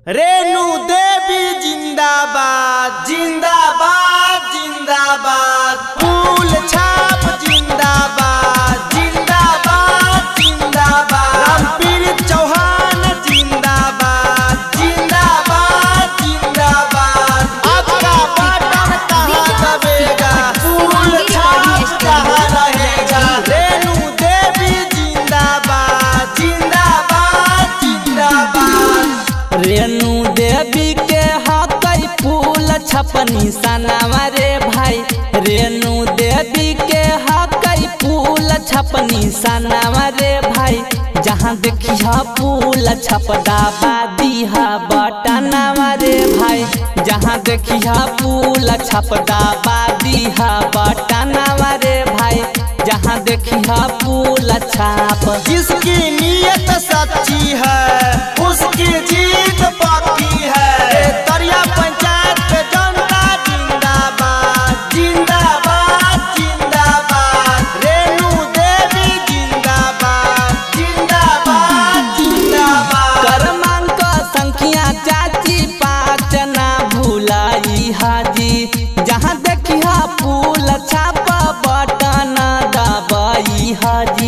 रेणु देवी जिंदाबाद जिंदाबाद जिंदाबाद फूल छाप जिंदाबाद जिंदाबाद जिंदाबाद रामपीर चौहान जिंदाबाद जिंदाबाद जिंदाबाद आपका बटन कहाँ दबेगा फूल छाप कहाँ रहेगा रेणु देवी जिंदाबाद जिंदाबाद जिंदाबाद रेणु देवी के हकई फूल छपनी सनावा रे भाई रेणु देवी के हकई फूल छपनी सनावा रे भाई जहाँ देखिया फूल छपदा बादिहा बटनावा रे भाई जहाँ देखिया फूल छपदा बादिहा बटनावा रे भाई जहाँ देखिया फूल छाप जिसकी नीयत सच्ची है उसकी जीत पक्की है दरिया पंचायत पे जनता जिंदाबाद जिंदाबाद जिंदाबाद रेणु देवी जिंदाबाद जिंदाबाद जिंदाबाद क्रमांक संख्या चाची पाँच ना भूलाई हाजी जहाँ देखिया फूल छाप बटन दबाई हाजी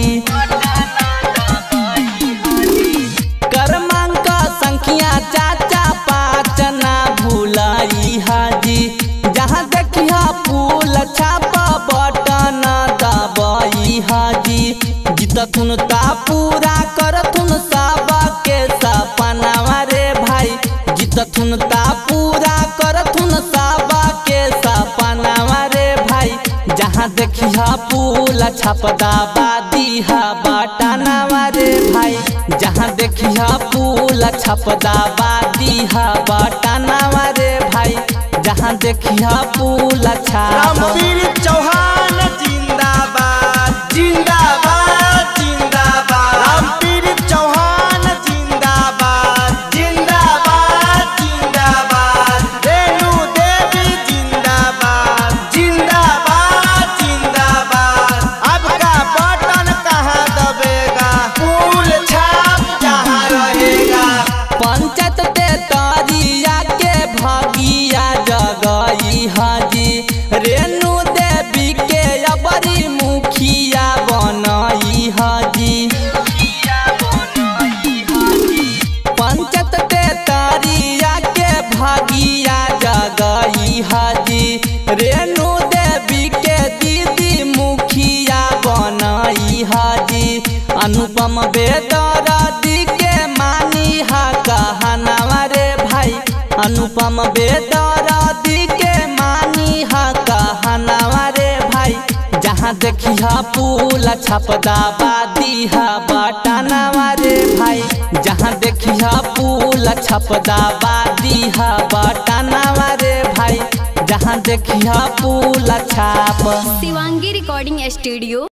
क्रमांक संख्या चाचा पाँच ना भूलाई हाजी जहाँ देखिया फूल छाप बटन दबाई हाजी जीतथुन ता पूरा करथुन सबके सपनावा रे भाई जीतथुन ता पूरा करथुन सबके सपनावा रे भाई जहाँ देखिया फूल छपदा बादिहा बटनावा रे भाई जहाँ देखिया फूल छपदा बादिहा बटनावा रे भाई जहाँ देखिया फूल छाप रामवीर चौहान जिंदाबाद जिंदाबाद जिंदाबाद रामवीर चौहान जिंदाबाद जिंदाबाद जिंदाबाद रेणु देवी जिंदाबाद जिंदाबाद जिंदाबाद आपका बटन कहाँ दबेगा फूल छाप जहाँ रहेगा पंचायत ते तरिया के भगिया जगई हाजी रेणु देवी के अबरी मुखिया बनई हाजी पंचायत ते तरिया के भगिया जगई हाजी रेणु देवी के दीदी मुखिया बनई हाजी अनुपम बेदरदी के मानी हा कहनावा रे भाई अनुपम बेदरदी के मानी हा कहनावा रे भाई जहाँ देखिया फूल छपदा बादिहा बटनावा रे भाई जहाँ देखिया फूल छपदा बादिहा बटनावा रे भाई जहाँ देखिया फूल छाप शिवांगी रिकॉर्डिंग स्टूडियो